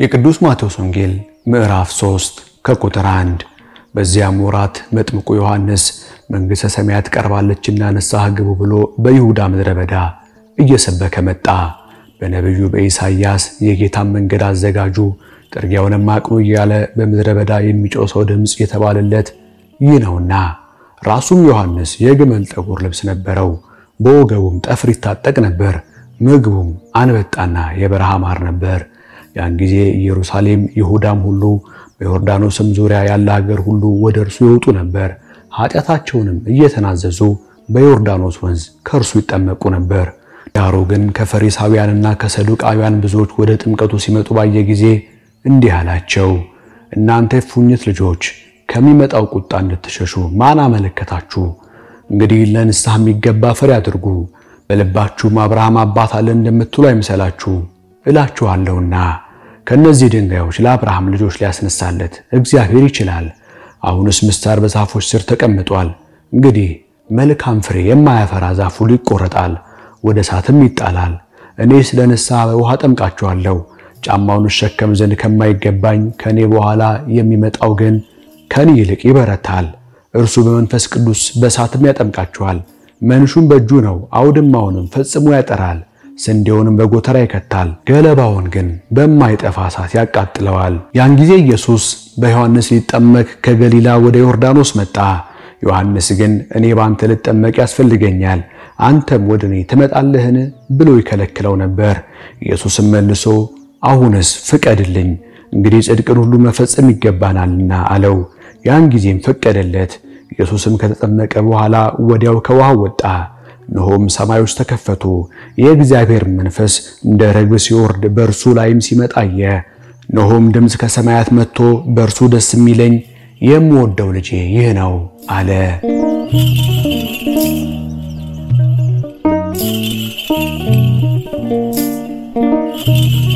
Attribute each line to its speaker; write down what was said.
Speaker 1: የቅዱስ ማቴዎስ ወንጌል ምዕራፍ 3 ከቁጥር 1 በዚያም ወራት መጥምቁ ዮሐንስ መንግሥተ ሰማያት ቀርባለችና ንስሐ ግቡ ብሎ በይሁዳ ምድረ በዳ እየሰበከ መጣ። በነቢዩ በኢሳይያስ የጌታን መንገድ አዘጋጁ፣ ጥርጊያውንም አቅኑ እያለ በምድረ በዳ የሚጮህ ሰው ድምፅ የተባለለት ይህ ነውና። ራሱም ዮሐንስ የግመል ጠጉር ልብስ ነበረው፣ በወገቡም ጠፍር ይታጠቅ ነበር። ምግቡም አንበጣና የበረሃ ማር ነበር። ያን ጊዜ ኢየሩሳሌም፣ ይሁዳም ሁሉ በዮርዳኖስም ዙሪያ ያለ ሀገር ሁሉ ወደ እርሱ ይወጡ ነበር። ኃጢአታቸውንም እየተናዘዙ በዮርዳኖስ ወንዝ ከእርሱ ይጠመቁ ነበር። ዳሩ ግን ከፈሪሳውያንና ከሰዱቃውያን ብዙዎች ወደ ጥምቀቱ ሲመጡ ባየ ጊዜ እንዲህ አላቸው፣ እናንተ የእፉኝት ልጆች ከሚመጣው ቁጣ እንድትሸሹ ማን አመለከታችሁ? እንግዲህ ለንስሐ የሚገባ ፍሬ አድርጉ። በልባችሁም አብርሃም አባት አለን እንደምትሉ አይምሰላችሁ እላችኋለሁና ከእነዚህ ድንጋዮች ለአብርሃም ልጆች ሊያስነሳለት እግዚአብሔር ይችላል። አሁንስ ምስታር በዛፎች ስር ተቀምጧል። እንግዲህ መልካም ፍሬ የማያፈራ ዛፍ ሁሉ ይቆረጣል፣ ወደ እሳትም ይጣላል። እኔ ስለ ንስሐ በውሃ ጠምቃችኋለሁ። ጫማውን እሸከም ዘንድ ከማይገባኝ ከእኔ በኋላ የሚመጣው ግን ከኔ ይልቅ ይበረታል። እርሱ በመንፈስ ቅዱስ በእሳትም ያጠምቃችኋል። መንሹም በእጁ ነው፣ አውድማውንም ፈጽሞ ያጠራል፣ ስንዴውንም በጎተራ ይከታል፣ ገለባውን ግን በማይጠፋ እሳት ያቃጥለዋል። ያን ጊዜ ኢየሱስ በዮሐንስ ሊጠመቅ ከገሊላ ወደ ዮርዳኖስ መጣ። ዮሐንስ ግን እኔ በአንተ ልጠመቅ ያስፈልገኛል፣ አንተም ወደ እኔ ትመጣለህን? ብሎ ይከለክለው ነበር። ኢየሱስም መልሶ አሁንስ ፍቀድልኝ፣ እንግዲህ ጽድቅን ሁሉ መፈጸም ይገባናልና አለው። ያን ጊዜም ፈቀደለት። ኢየሱስም ከተጠመቀ በኋላ ወዲያው ከውሃ ወጣ። እነሆም ሰማዮች ተከፈቱ፣ የእግዚአብሔር መንፈስ እንደ ርግብ ሲወርድ በእርሱ ላይም ሲመጣ አየ። እነሆም ድምፅ ከሰማያት መጥቶ በእርሱ ደስ የሚለኝ የምወደው ልጄ ይህ ነው አለ።
Speaker 2: Thank you.